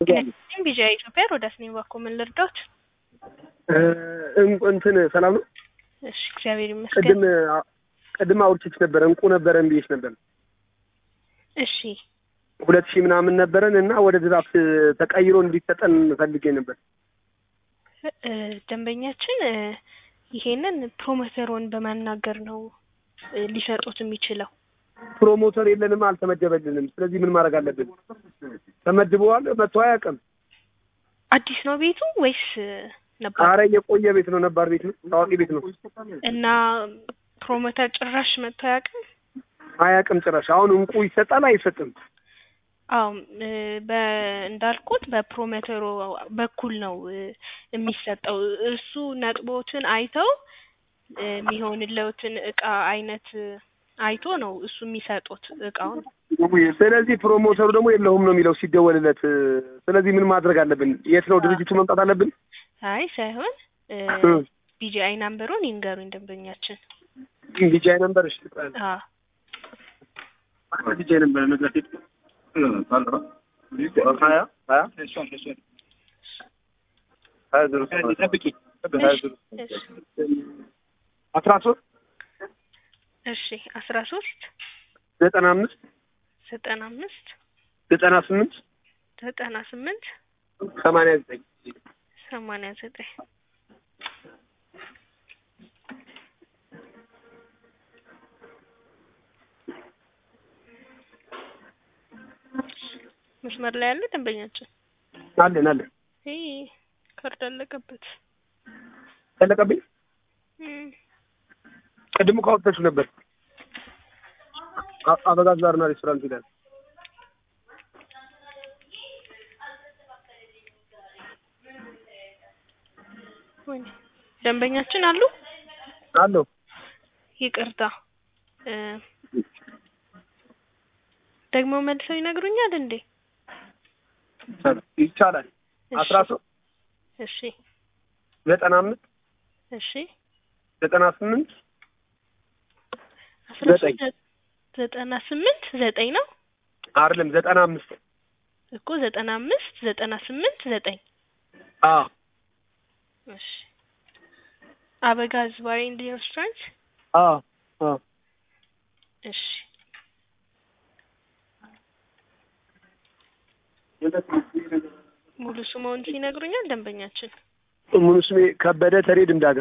ቢጂአይ ኢትዮጵያ ሮዳስ ነኝ። እባክዎ ምን ልርዳዎት? እንትን ሰላም ነው? እሺ እግዚአብሔር ይመስገን። ቅድም ቅድም አውርቼሽ ነበረ እንቁ ነበረን ብዬሽ ነበር። እሺ ሁለት ሺህ ምናምን ነበረን እና ወደ ድራፍት ተቀይሮ እንዲሰጠን ፈልጌ ነበር። እ ደንበኛችን እ ይሄንን ፕሮሞተሩን በማናገር ነው እ ሊሰጡት የሚችለው። ፕሮሞተር የለንም፣ አልተመደበልንም። ስለዚህ ምን ማድረግ አለብን? ተመድበዋል፣ መጥቶ አያውቅም። አዲስ ነው ቤቱ ወይስ ነበር? አረ የቆየ ቤት ነው፣ ነባር ቤት ነው፣ ታዋቂ ቤት ነው። እና ፕሮሞተር ጭራሽ መጥቶ አያውቅም? አያውቅም ጭራሽ። አሁን እንቁ ይሰጣል አይሰጥም? አዎ እ በ እንዳልኩት በፕሮሞተሩ በኩል ነው እ የሚሰጠው። እሱ ነጥቦትን አይተው እ የሚሆንለትን እቃ አይነት እ አይቶ ነው እሱ የሚሰጡት እቃውን። ስለዚህ ፕሮሞተሩ ደግሞ የለሁም ነው የሚለው ሲደወልለት። ስለዚህ ምን ማድረግ አለብን? የት ነው ድርጅቱ መምጣት አለብን? አይ ሳይሆን እ እ ቢጂአይ ናምበሩን ይንገሩኝ ደንበኛችን። ቢጃይ ነበር። እሺ አዎ ቢጃይ ነበር መድረክ ሀያ ሀያ ሀያ ዜሮ አስራ ሶስት እሺ አስራ ሶስት ዘጠና አምስት ዘጠና አምስት ዘጠና ስምንት ዘጠና ስምንት ሰማንያ ዘጠኝ ሰማንያ ዘጠኝ መስመር ላይ ያለ ደንበኛችን አለን አለን ይሄ ካርድ አለቀበት። ያለቀብኝ እም፣ ቅድሙ ካወጣችሁ ነበር። አ- አበጋዝ ባርና ሬስቶራንት ይላል። ወይኔ ደንበኛችን አሉ። አለው ይቅርታ እ ደግሞ መልሰው ይነግሩኛል እንዴ? ይቻላል። እሺ፣ አስራ ሶስት እሺ ዘጠና አምስት እሺ ዘጠና ስምንት አስራ ዘጠኝ ሶስት ዘጠና ስምንት ዘጠኝ ነው አይደለም ዘጠና አምስት እኮ ዘጠና አምስት ዘጠና ስምንት ዘጠኝ አ እሺ አበጋዝ ባር ኤንድ ሬስቶራንት አ አ እሺ ሙሉ ስምዎን ይነግሩኛል ደንበኛችን? ሙሉ ስሜ ከበደ ተሬ ድምዳጋ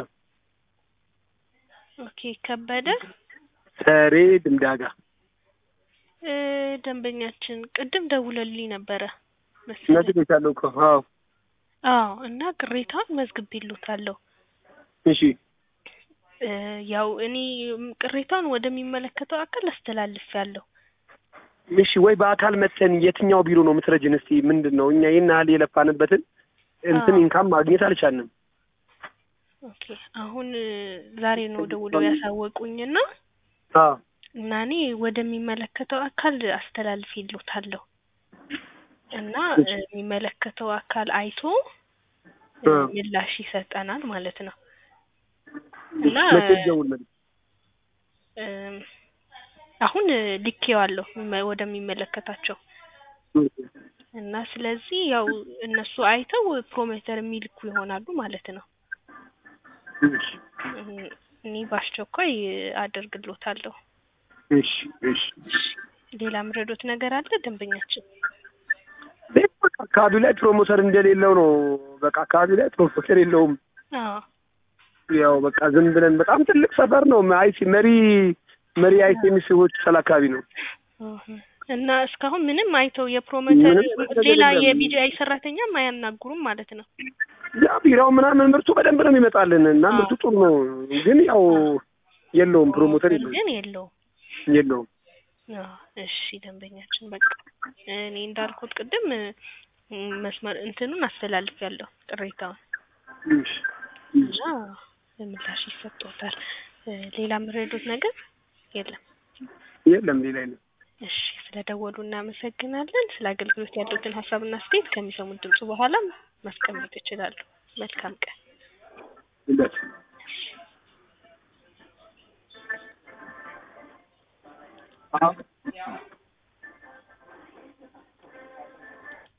ኦኬ ከበደ ተሬ ድምዳጋ እ ደንበኛችን ቅድም ደውለልኝ ነበረ መሰለኝ። ነግሬሻለሁ እኮ አዎ አዎ እና ቅሬታውን መዝግቤልዎታለሁ። እሺ እ ያው እኔ ቅሬታውን ወደሚመለከተው አካል አስተላልፌያለሁ። እሺ ወይ በአካል መተን የትኛው ቢሮ ነው የምትረጅን? እስቲ ምንድን ነው እኛ ይህን ያህል የለፋንበትን እንትን አዎ። ኢንካም ማግኘት አልቻልንም። ኦኬ አሁን እ ዛሬ ነው ደውለው ያሳወቁኝና አዎ እና እኔ ወደሚመለከተው አካል አስተላልፌልዎታለሁ እና እ የሚመለከተው አካል አይቶ እ እ ምላሽ ይሰጠናል ማለት ነው እና መቼ ልደውል? እም አሁን እ ልኬዋለሁ መ- ወደሚመለከታቸው እና ስለዚህ ያው እነሱ አይተው ፕሮሞተር የሚልኩ ይሆናሉ ማለት ነው። እሺ እም እኔ በአስቸኳይ አደርግልዎታለሁ። እሺ እሺ ሌላ ምረዶት ነገር አለ ደንበኛችን? ቤት በቃ አካባቢው ላይ ፕሮሞተር እንደሌለው ነው። በቃ አካባቢው ላይ ፕሮሞተር የለውም። አዎ ያው በቃ ዝም ብለን በጣም ትልቅ ሰፈር ነው። አይሲ መሪ መሪ አይሲ የሚስቦች ሰል አካባቢ ነው። እህ እና እስካሁን ምንም አይተው የፕሮሞተር ምንም ነገር ሌላ የለም። የቢጂአይ ሰራተኛም አያናግሩም ማለት ነው። ያ ቢራው ምናምን ምርቱ በደንብ ነው የሚመጣልን እና አዎ። ምርቱ ጥሩ ነው። ግን ያው የለውም ፕሮሞተር የለውም ግን የለውም። የለውም። አዎ እሺ ደንበኛችን በቃ እኔ እንዳልኩት ቅድም እ መስመር እንትኑን አስተላልፌያለሁ ቅሬታውን እሺ እና ምላሽ ይሰጥዎታል። እ ሌላ ምረዶት ነገር የለም። የለም ሌላ የለም። እሺ ስለደወሉ እናመሰግናለን። ስለ አገልግሎት ያሉትን ሀሳብና አስተያየት ከሚሰሙት ድምጽ በኋላ ማስቀመጥ ይችላሉ። መልካም ቀን። እንደት አዎ